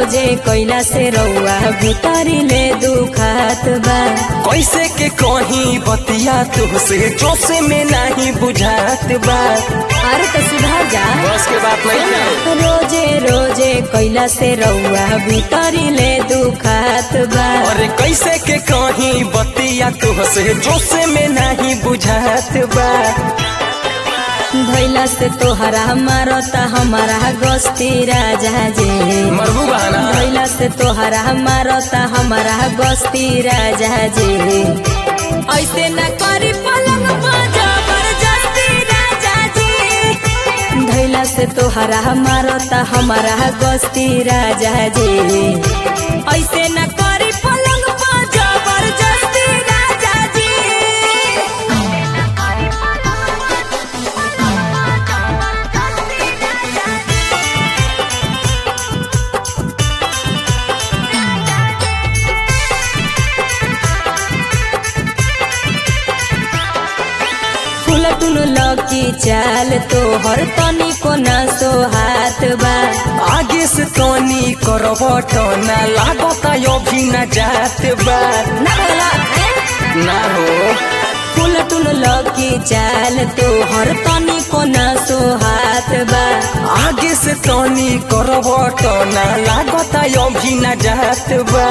रोजे कैला से रउआ भीतरी ले दुखात बा कैसे के कहीं बतिया तुहसे जोसे में नहीं बुझात बा अरे तो सुधार जा बस के बात नहीं है रोजे रोजे कैला से रउआ भीतरी ले दुखात बा और कैसे के कहीं बतिया तुहसे जोसे में नहीं बुझात बा भैला से तोहरा मारता हमारा गस्ती राजा जी मरबू बहाना भैला से तोहरा मारता हमारा गस्ती राजा जी ऐसे न करी पलंग पर जबरदस्ती राजा जी भैला से तोहरा मारता हमारा गस्ती राजा जी ऐसे न करी पलंग पर जबरदस्ती राजा जी फुलटुन लकी चाल तोहर तनी को ना सोहात बा आगे से तनी करबट ना लागता अभी न जात बा ना भला ना हो फुलटुन लकी चाल तोहर तनी को ना सोहात बा आगे से तनी करबट ना लागता अभी न जात बा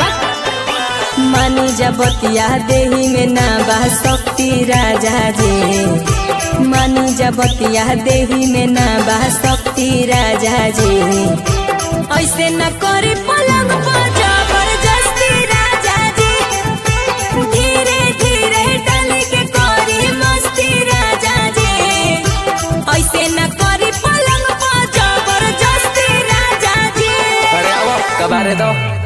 मानी जबतिया देही में ना बा शक्ति राजा जी मानी जबतिया देही में ना बा शक्ति राजा जी ऐसे न करे पलंग पर जबरदस्ती राजा जी धीरे धीरे डाल के करी मस्ती राजा जी ऐसे न करी पलंग पर जबरदस्ती राजा जी अरे आओ कबारे दो